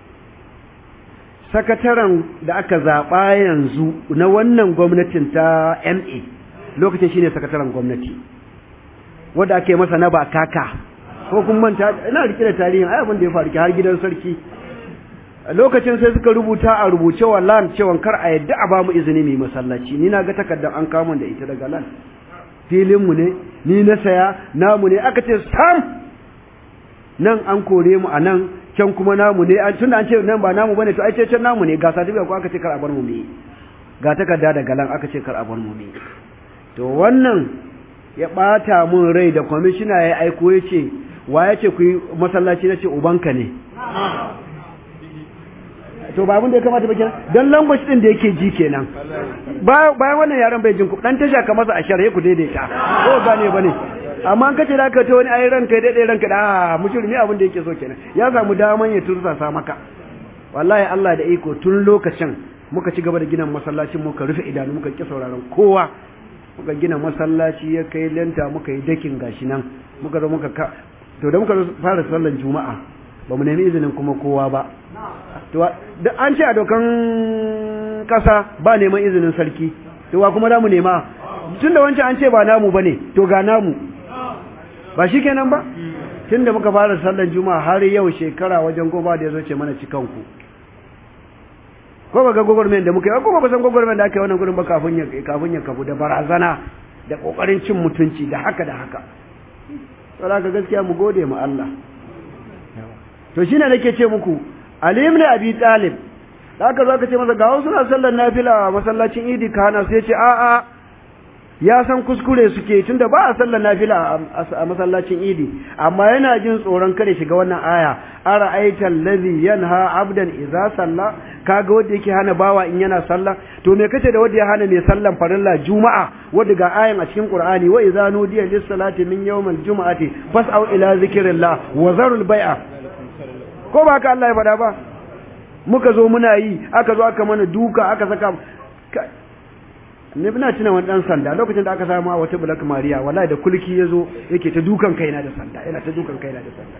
sakataren da aka zaɓa yanzu na wannan gwamnatin ta MA lokacin shine sakataren gwamnati wanda ake masa na ba kaka ko kun manta ina rike da tarihin ai abin da ya faru har gidan sarki lokacin sai suka rubuta a rubuce wa land cewa kar a yadda a bamu izini mai masallaci ni na ga takardar an kama da ita daga land filin mu ne ni na saya namu ne aka ce sam nan an kore mu a nan can kuma namu ne an tunda an ce nan ba namu bane to ai ce can namu ne ga certificate ko aka ce kar a bar mu me ga takarda daga lan aka ce kar a bar mu me to wannan ya ɓata mun rai da kwamishina ya aiko ya ce wa ya ce ku yi masallaci na ce ubanka ne to ba abin da ya kamata ba kenan dan language din da yake ji kenan bayan wannan yaran bai jin ku dan tasha ka masa a sharhe ku daidaita ko gane bane amma an kace da ka ta wani ayi ranka daidai ranka da mushrimi abin da yake so kenan ya samu daman ya tursa sa maka wallahi Allah da iko tun lokacin muka ci gaba da gina masallacin muka rufe idanu muka ki sauraron kowa muka gina masallaci ya kai lenta muka yi dakin gashi nan muka zo muka ka to da muka fara sallar juma'a ba mu nemi izinin kuma kowa ba to da an ce a dokan kasa ba neman izinin sarki to wa kuma da mu nema tunda wancan an ce ba namu bane to ga namu ba shikenan ba tunda muka fara sallar juma'a har yau shekara wajen goma da yazo ce mana cikanku ko ba ga gwagwarmen da muka yi ko ba san gwagwarmen da aka yi wannan gurin ba kafin ya kafin ya kafu da barazana da kokarin cin mutunci da haka da haka saboda ka gaskiya mu gode mu Allah to shine nake ce muku Ali ibn Abi Talib da aka zo aka ce masa ga wasu na sallar nafila a masallacin Idi kana sai ya ce a a ya san kuskure suke tunda ba a sallar nafila a masallacin Idi amma yana jin tsoron kare shiga wannan aya ara aital ladhi yanha abdan idza salla kaga wanda yake hana bawa in yana sallah to me kace da wanda ya hana mai sallan farilla juma'a wanda ga ayan a cikin qur'ani wa idza nudiya lis salati min yawmil juma'ati fas'au ila zikrillah wa zarul bai'a ko ba ka Allah ya faɗa ba muka zo muna yi aka zo aka mana duka aka saka ne bina tuna wani dan sanda lokacin da aka samu a wata bulak mariya wallahi da kulki yazo yake ta dukan kaina da sanda yana ta dukan kaina da sanda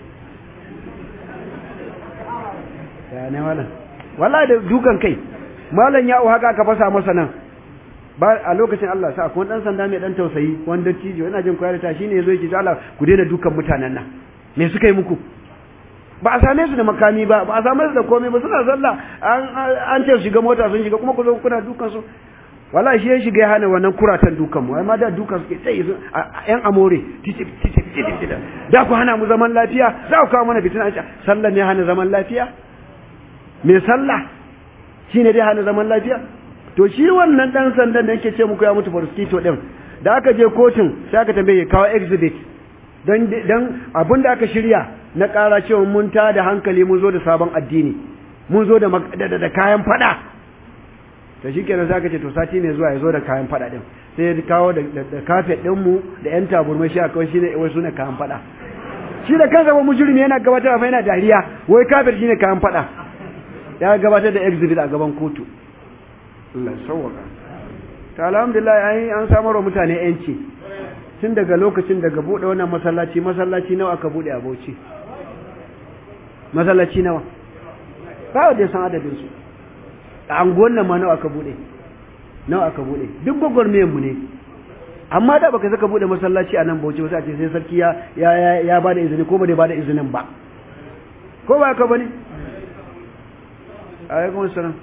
ya ne wala wallahi da dukan kai malam ya haka aka fasa masa nan ba a lokacin Allah sa akwai dan sanda mai dan tausayi wanda tijo ina jin koyar ta shine yazo yake ta Allah ku daina dukan mutanen nan me suka yi muku ba a same su da makami ba ba a same su da komai ba suna sallah an ce su shiga mota sun shiga kuma ku zo kuna dukan su wallahi shi ya shiga ya hana wannan kuratan dukan mu amma da dukan suke tsaye su yan amore titip titip titip da ku hana mu zaman lafiya za ku kawo mana fitina an sallah ne hana zaman lafiya me sallah shine dai hana zaman lafiya to shi wannan dan sandan da yake ce muku ya mutu farskito din da aka je kotun sai aka tambaye kawo exhibit dan dan abin da aka shirya na ƙara cewa mun ta da hankali mun zo da sabon addini mun zo da da kayan fada to shikenan sai aka ce to sati ne zuwa ya zo da kayan fada din sai ya kawo da kafet din mu da yan taburmai shi akwai shine wai sune kayan fada shi da kansa ba mujrimi yana gabatar fa yana dariya wai kafet shine kayan fada ya gabatar da exhibit a gaban kotu Allah sauwaka ta alhamdulillah ai an samar wa mutane yanci tun daga lokacin daga bude wannan masallaci masallaci nawa aka bude a Bauchi masallaci nawa ba wanda san adadin su a anguwan nan ma nawa aka bude nawa aka bude duk gwagwarmayan mu ne amma da baka saka bude masallaci a nan Bauchi wasu a ce sai sarki ya ya ya bada izini ko ba da bada izinin ba ko ba ka bane alaikum assalam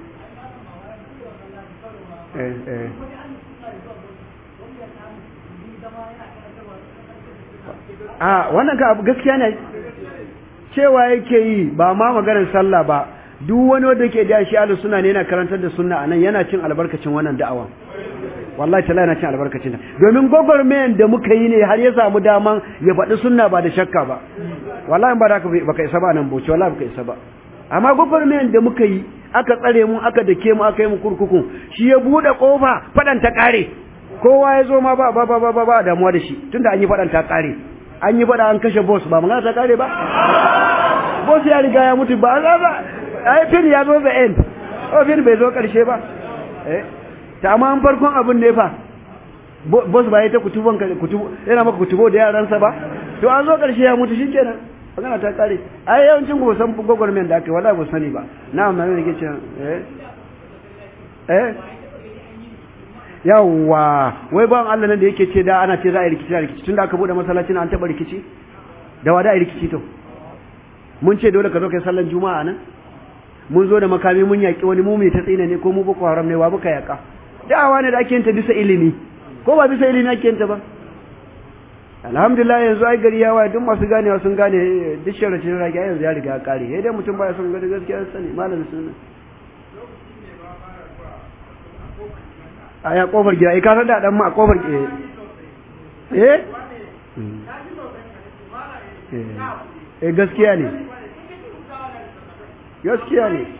eh eh a wannan ka abu gaskiya ne cewa yake yi ba ma maganar sallah ba duk wani wanda yake da shi ahlus sunna ne yana karantar da sunna anan yana cin albarkacin wannan da'awa wallahi ta'ala yana cin albarkacin ta domin gwagwarmayan da muka yi ne har ya samu daman ya faɗi sunna ba da shakka ba wallahi ba da baka isa ba nan boce wallahi baka isa ba amma gwagwarmayan da muka yi aka tsare mu aka dake mu aka yi mu kurkuku shi ya buɗe ƙofa faɗan ta ƙare kowa ya zo ma ba ba ba ba ba damuwa da shi tunda an yi faɗan ta ƙare an yi faɗa an kashe boss ba magana ta ƙare ba boss ya riga ya mutu ba za ba ai fin ya zo the end oh fin bai zo ƙarshe ba eh ta amma an farkon abin ne fa boss ba ya ta kutuban kutubo yana maka kutubo da yaransa ba to an zo ƙarshe ya mutu shikenan magana ta kare ai yawancin ku san gwagwarmen da aka yi wallahi ba sani ba na amma ne ke cewa eh eh yawa wai ban Allah nan da yake ce da ana ce za a yi rikici da rikici tunda aka bude masallacin an taba rikici da wada a yi rikici to mun ce dole ka zo kai sallan juma'a nan mun zo da makami mun yaki wani mu mai ta tsina ne ko mu boko haram ne wa muka yaka da'awa ne da ake yin ta bisa ilimi ko ba bisa ilimi ake yin ta ba alhamdulillah yanzu ai gari ya waye duk masu ganewa sun gane duk sharacin rage yanzu ya riga ya kare sai dai mutum baya son gani gaskiya sani malamin sunna a ya kofar gida ai ka san da dan ma a kofar gida eh eh gaskiya ne gaskiya ne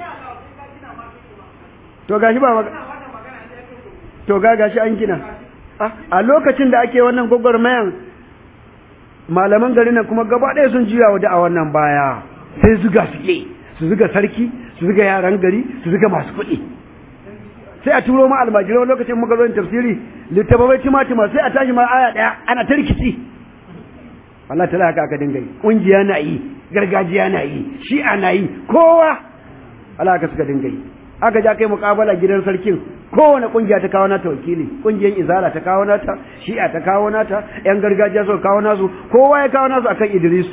to gashi ba to ga gashi an gina a lokacin da ake wannan gwagwarmayan malaman garin nan kuma gaba ɗaya sun juya wa a wannan baya sai zuga suke su zuga sarki su zuga yaran gari su zuga masu kuɗi sai a turo ma almajirai lokacin muka zo tafsiri littattafai timatima sai a tashi ma aya ɗaya ana ta rikici Allah ta haka aka dinga yi ƙungiya na yi gargajiya na yi shi'a na yi kowa Allah haka suka dinga yi aka ja kai muƙabala gidan sarkin kowane ƙungiya ta kawo nata wakili ƙungiyar izala ta kawo nata shi'a ta kawo nata yan gargajiya suka kawo nasu kowa ya kawo nasu akan idrisu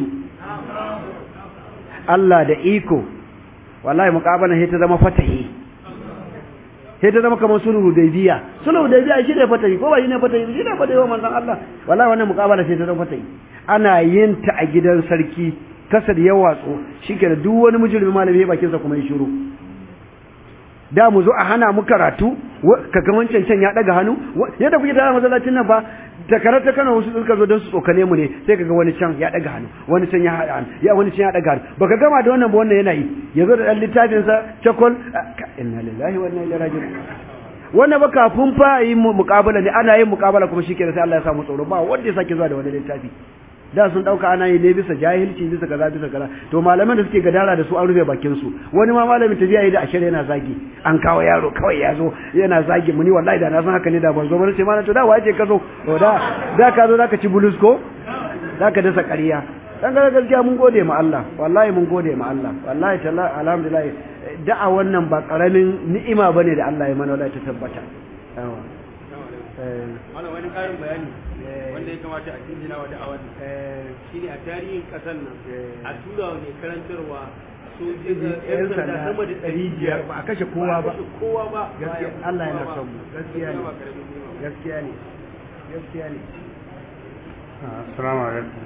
Allah da iko wallahi muƙabala sai ta zama fatahi sai ta zama kamar sulhu hudaybiya sulhu hudaybiya shi ne fatahi ko ba shi ne fatahi shi ne fatahi wa manzon Allah wallahi wannan muƙabala sai ta zama fatahi ana yin ta a gidan sarki kasar ya watsu shikenan duk wani mujrimi malami ya bakin sa kuma ya shiru da mu zo a hana mu karatu ka ga wancan can ya daga hannu yadda kuke tare masallacin nan ba takarar ta Kano wasu suka zo don su tsokane mu ne sai kaga wani can ya daga hannu wani can ya haɗa hannu ya wani can ya daga hannu baka gama da wannan ba wannan yana yi yazo da dan littafin sa chakol inna lillahi wa inna ilaihi raji'un wannan ba kafin fa yi muqabala ne ana yin muqabala kuma shikenan sai Allah ya samu tsoro ba wanda ya sake zuwa da wani littafi da sun dauka ana yi ne bisa jahilci bisa kaza bisa kaza to malaman da suke gadara da su an rufe bakin su wani ma malamin tafiya yi da ashir yana zagi an kawo yaro kawai ya zo yana zagi muni wallahi da na san haka ne da ban zo ba sai ma to da waje ka zo to da da ka zo zaka ci bulus ko zaka dasa ƙarya dan ga gaskiya mun gode ma Allah wallahi mun gode ma Allah wallahi talla alhamdulillah da'a wannan ba karamin ni'ima bane da Allah ya mana wallahi ta tabbata yawa eh wani karin bayani wanda ya kamata a jinjina wa da'awar shi ne a tarihin ƙasar nan a tura wa mai karantarwa yan sanda sama da ɗari biyar ba a kashe kowa ba kowa ba gaskiya Allah yana son mu gaskiya ne gaskiya ne gaskiya ne assalamu alaikum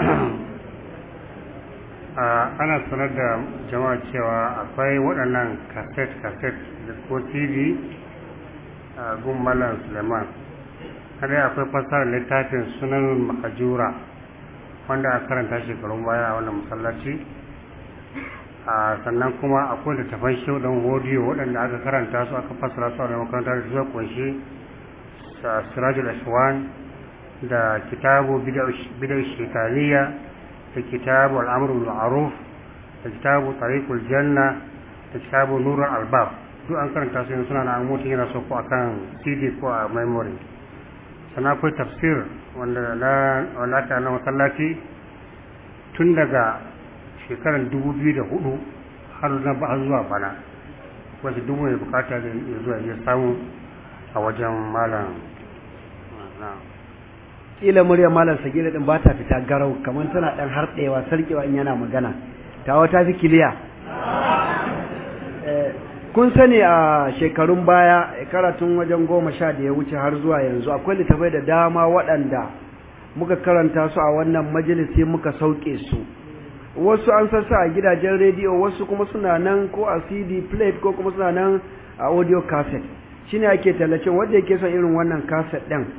ana sanar da jama'a cewa akwai waɗannan kaset kaset da ko tv a gun malam suleiman kadai akwai fasarar littafin sunan mahajura wanda a karanta shekarun baya a wannan masallaci a sannan kuma akwai littafan shaudan hodiyo waɗanda aka karanta su aka fasara su a makaranta da suka kunshi sirajul ashwan da kitabu bid'a shekariya da kitabu al'amru ma'ruf da kitabu tariqul janna da kitabu nurul albab duk an karanta su suna na mutum yana so ko akan cd ko a memory sannan akwai tafsir wanda na wanda aka na masallaci tun daga shekarar 2004 har na ba zuwa bana wanda duk mai bukata da ya zuwa ya samu a wajen malam kila murya malam sagira din ba ta fita garau kamar tana dan harɗewa sarkewa in yana magana tawa ta fi kiliya kun sani a shekarun baya karatun wajen goma sha da ya wuce har zuwa yanzu akwai littafai da dama waɗanda muka karanta su a wannan majalisi muka sauke su wasu an sassa a gidajen rediyo wasu kuma suna nan ko a cd plate ko kuma suna nan a audio cassette shine ake tallacin wanda yake son irin wannan cassette ɗin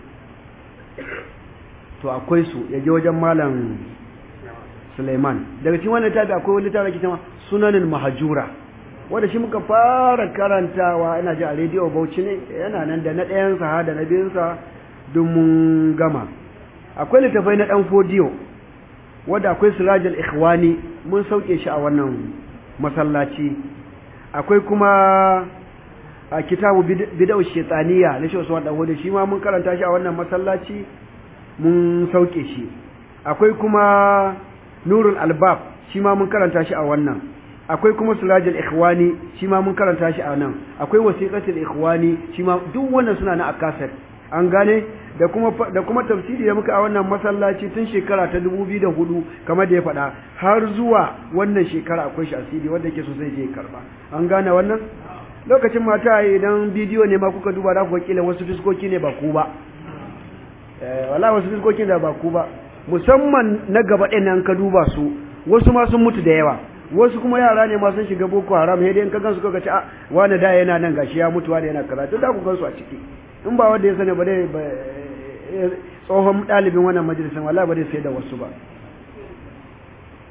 to akwai su ya je wajen malam Suleiman daga cikin wannan tabi akwai wani littafi ake cewa sunanin mahajura wanda shi muka fara karantawa ina ji a rediyo Bauchi ne yana nan da na ɗayan sa da na biyun sa duk mun gama akwai littafai na dan fodiyo wanda akwai sirajul ikhwani mun sauke shi a wannan masallaci akwai kuma a kitabu bid'u shaytaniya na shi Usman Dawud shi ma mun karanta shi a wannan masallaci mun sauke shi akwai kuma nurul albab shi ma mun karanta shi a wannan akwai kuma sirajul ikhwani shi ma mun karanta shi a nan akwai wasiqatul ikhwani shi ma duk wannan suna na akasar an gane da kuma da kuma tafsiri da muka a wannan masallaci tun shekara ta 2004 kamar da ya faɗa har zuwa wannan shekara akwai shi asiri wanda yake so zai je karba an gane wannan lokacin mata idan bidiyo ne ma kuka duba za ku kila wasu fiskoki ne ba ku ba eh wallahi wasu fiskoki da ba ku ba musamman na gaba ɗin nan ka duba su wasu ma sun mutu da yawa wasu kuma yara ne ma sun shiga boko haram sai dai in ka gansu kaga ci a wani da yana nan gashi ya mutu wani yana kaza to da ku gansu a ciki in ba wanda ya sani ba dai tsohon ɗalibin wannan majalisar wallahi ba dai sai da wasu ba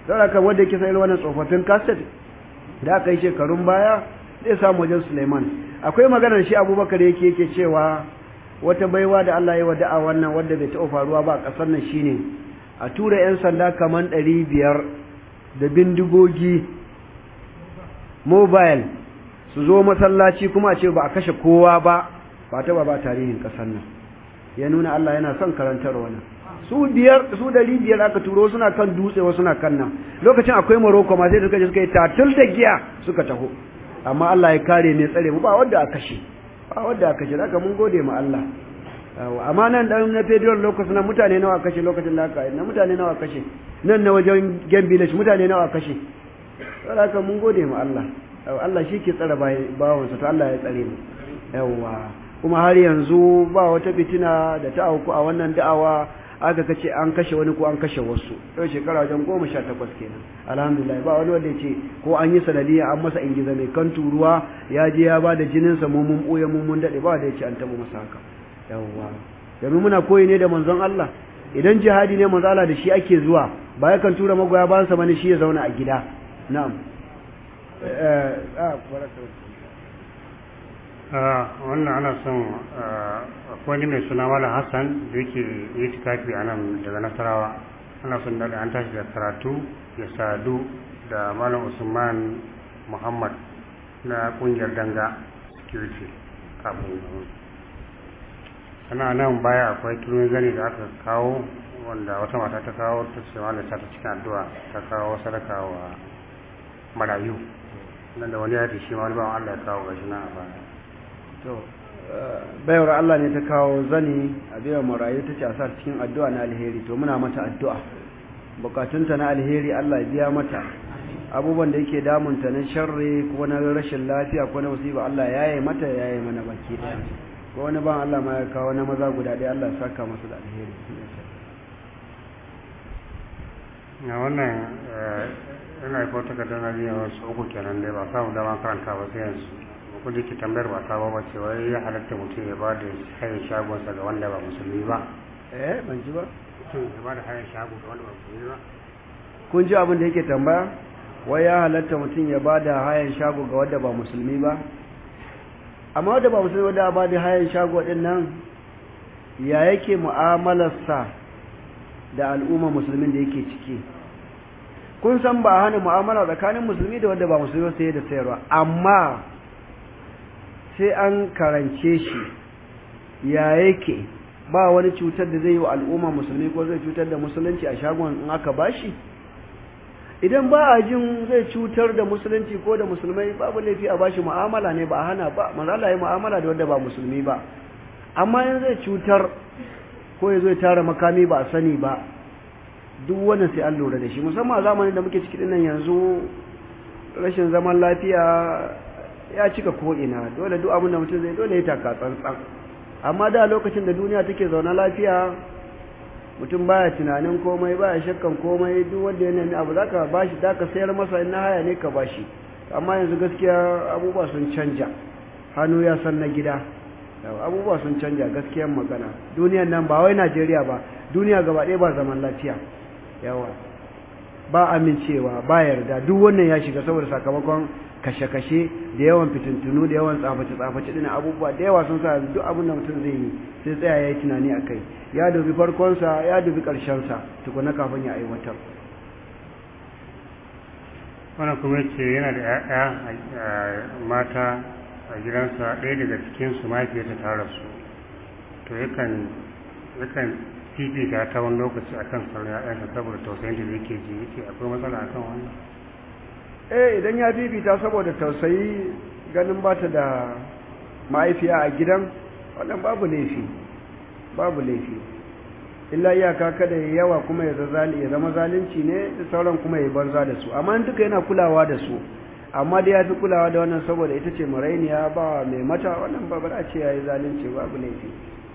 don haka wanda yake sayar wannan tsofaffin kaset da aka yi shekarun baya zai samu wajen Suleiman akwai maganar shi Abubakar yake yake cewa wata baiwa da Allah ya wa da'a wannan wanda bai taɓa faruwa ba a ƙasar nan shine a tura 'yan sanda kaman ɗari biyar da bindigogi mobile su zo masallaci kuma a ce ba a kashe kowa ba ba taɓa ba tarihin ƙasar nan ya nuna Allah yana son karantar wannan su biyar su dari biyar aka turo suna kan dutse wasu suna kan nan lokacin akwai Morocco ma sai suka je suka yi tatul da giya suka taho amma Allah ya kare ne tsare mu ba wanda aka kashe ba wanda aka kashe haka mun gode ma Allah amma nan dan na federal lokacin nan mutane nawa kashe lokacin da aka na mutane nawa kashe nan na wajen Game Village mutane nawa kashe saboda haka mun gode ma Allah Allah shi ke tsare bawansa to Allah ya tsare mu yawa kuma har yanzu ba wata fitina da ta auku a wannan da'awa aka kace an kashe wani ko an kashe wasu yau shekara wajen goma sha takwas kenan alhamdulillah ba wani wanda ya ce ko an yi sanadiyya an masa ingiza mai kan turuwa ya je ya ba da jininsa mu mun ɓoye mun mun daɗe ba wanda ya ce an taɓa masa haka yawwa domin muna koyi ne da manzon Allah idan jihadi ne manzon Allah da shi ake zuwa ba yakan tura magoya bayansa bane shi ya zauna a gida na'am wannan ana son akwai mai suna malam hassan da yake yi tikafi a nan daga nasarawa ana son daga an tashi da karatu ya sadu da malam usman muhammad na kungiyar danga security kafin sana nan baya akwai turmin zane da aka kawo wanda wata mata ta kawo ta ce malam ta cikin addu'a ta kawo sadaka wa marayu nan da wani ya shi ma wani bawan allah ya kawo gashi na a baya to bayar Allah ne ta kawo zani a biyan marayu ta ce a sa cikin addu'a na alheri to muna mata addu'a bukatunta na alheri Allah ya biya mata abubuwan da yake damunta na sharri ko na rashin lafiya ko na musiba Allah ya yi mata ya yi mana baki daya ko wani ban Allah ma ya kawo na maza guda ɗaya Allah ya saka masa da alheri na wannan yana yi kota kadar na biyan wasu uku kenan dai ba samu dama karanta ba sai yanzu ko da ke tambayar ba ta ba ce wai ya halatta mutum ya ba da hayan shagonsa ga wanda ba musulmi ba eh ban ji ba mutum ya ba da hayan shago ga wanda ba musulmi ba kun ji abin da yake tambaya wai ya halatta mutum ya ba da hayan shago ga wanda ba musulmi ba amma wanda ba musulmi wanda ba da hayan shago din nan ya yake mu'amalarsa da al'umma musulmin da yake ciki kun san ba hana mu'amala tsakanin musulmi da wanda ba musulmi sai da sayarwa amma sai an karance shi ya yake ba wani cutar da zai yi wa al'umma musulmi ko zai cutar da musulunci a shagon in aka bashi idan ba a jin zai cutar da musulunci ko da musulmai babu laifi a bashi mu'amala ne ba a hana ba manzala yi mu'amala da wanda ba musulmi ba amma in zai cutar ko ya zo ya tara makami ba a sani ba duk wannan sai an lura da shi musamman a zamanin da muke ciki nan yanzu rashin zaman lafiya ya cika ko'ina dole duk abin da mutum zai dole ya taka tsantsan amma da lokacin da duniya take zaune lafiya mutum baya tunanin komai baya shakkan komai duk wanda ya nemi abu zaka bashi zaka sayar masa in na haya ne ka bashi amma yanzu gaskiya abubuwa sun canja hannu ya san na gida abubuwa sun canja gaskiyar magana duniyan nan ba wai Najeriya ba duniya gaba ɗaya ba zaman lafiya yawa ba amincewa ba yarda duk wannan ya shiga saboda sakamakon kashe-kashe da yawan fitintunu da yawan tsafaci-tsafaci ɗin abubuwa da yawa sun sa duk abin da mutum zai yi sai tsaya ya yi tunani a kai ya dubi farkonsa ya dubi ƙarshensa tukuna kafin ya aiwatar wannan kuma ce yana da ‘ya'ya mata a gidansa ɗaya daga cikinsu mahaifiyarta ta rasu to yakan yakan fifita ta wani lokaci akan sauran ‘ya'yansa saboda tausayin da yake ji yake akwai matsala akan wannan eh idan ya fifita saboda tausayi ganin ba ta da ma'aifiya a gidan wannan babu laifi babu laifi illa iyaka kada ya yawa kuma ya zama zalunci ne da sauran kuma ya banza da su amma duka yana kulawa da su amma dai ya fi kulawa da wannan saboda ita ce marainiya ba mai mata wannan ba ba ce ya yi zalunci babu laifi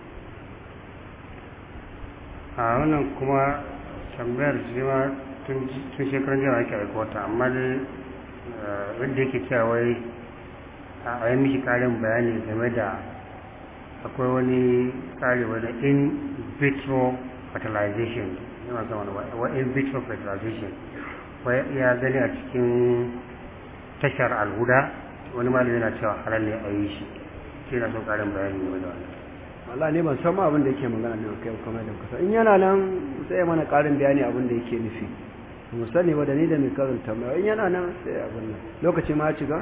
a wannan kuma tambayar shi ma tun shekarun jiya ake aikota amma dai wanda yake cewa wai a yi mishi karin bayani game da akwai wani tsari wani in vitro fertilization yana zama wa in vitro fertilization ya gani a cikin tashar alhuda wani malami yana cewa halal ne a yi shi shi na son karin bayani game da wannan Allah ne ban san ma abin da yake magana ne kai kuma da kusa in yana nan sai ya mana karin bayani abin da yake nufi mu sani ba da ni da mai karanta mai in yana nan sai abin nan lokaci ma ya ci ga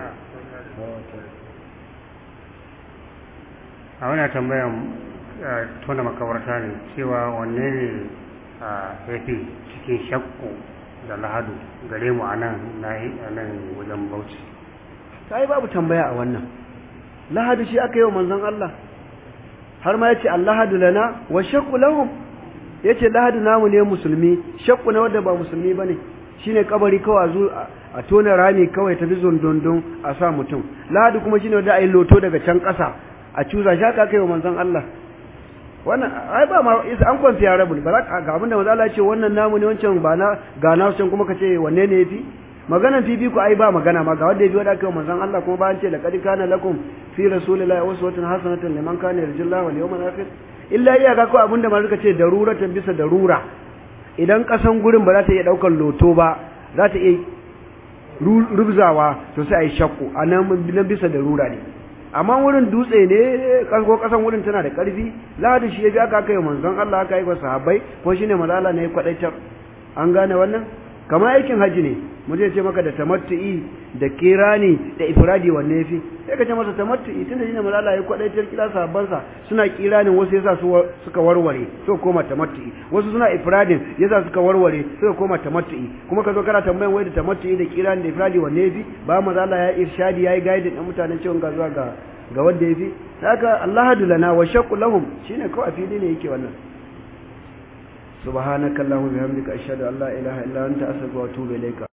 a wani tambayan tona makawarta ne cewa wanne ne ya fi cikin shakku da lahadu gare mu a nan wajen bauchi ta yi babu tambaya a wannan lahadu shi aka yi wa manzon Allah har ma yace allahadu lana wa shakku lahum yace lahadu namu ne musulmi shakku na wanda ba musulmi bane shine kabari kawai zu a tona rami kawai tafi zondondon a sa mutum lahadu kuma shine wanda ai loto daga can kasa a cuza shi aka kai wa manzon Allah wannan ai ba ma an kwanfi ya rabu ba ga abinda manzo Allah ya ce wannan namu ne wancan ba na ga na wancan kuma kace wanne ne yafi maganan fifi ku ai ba magana ma ga wanda yafi wanda kai manzon Allah kuma ba an ce laqad kana lakum fi rasulillahi uswatun hasanatun liman kana yarjullaha wal yawmal akhir illa iyaka ko abinda ma suka ce daruratan bisa darura idan kasan gurin ba za ta iya daukar loto ba za ta iya rubzawa to sai ai shakku anan bisa darura ne amma wurin dutse ne ko kasan wurin tana da karfi lahadi shi ya bi aka kai manzon Allah aka yi wa sahabbai ko shine malala ne kwadaitar an gane wannan kamar aikin haji ne mu je ce maka da tamattu'i da kirani da ifradi wanne yafi sai ka ce masa tamattu'i tunda shine malala ya kwadaitar kila sahabban sa suna kiranin wasu yasa su suka warware so koma tamattu'i wasu suna ifradin yasa suka warware suka koma tamattu'i kuma ka zo kana tambayan wai da tamattu'i da kirani da ifradi wanne yafi ba malala ya irshadi yayi guiding din mutanen cewa ga zuwa ga ga wanda yafi haka Allahu lana wa shaqqu lahum shine kawai fili ne yake wannan subhanakallahumma bihamdika ashhadu an la ilaha illa anta astaghfiruka wa atubu ilayka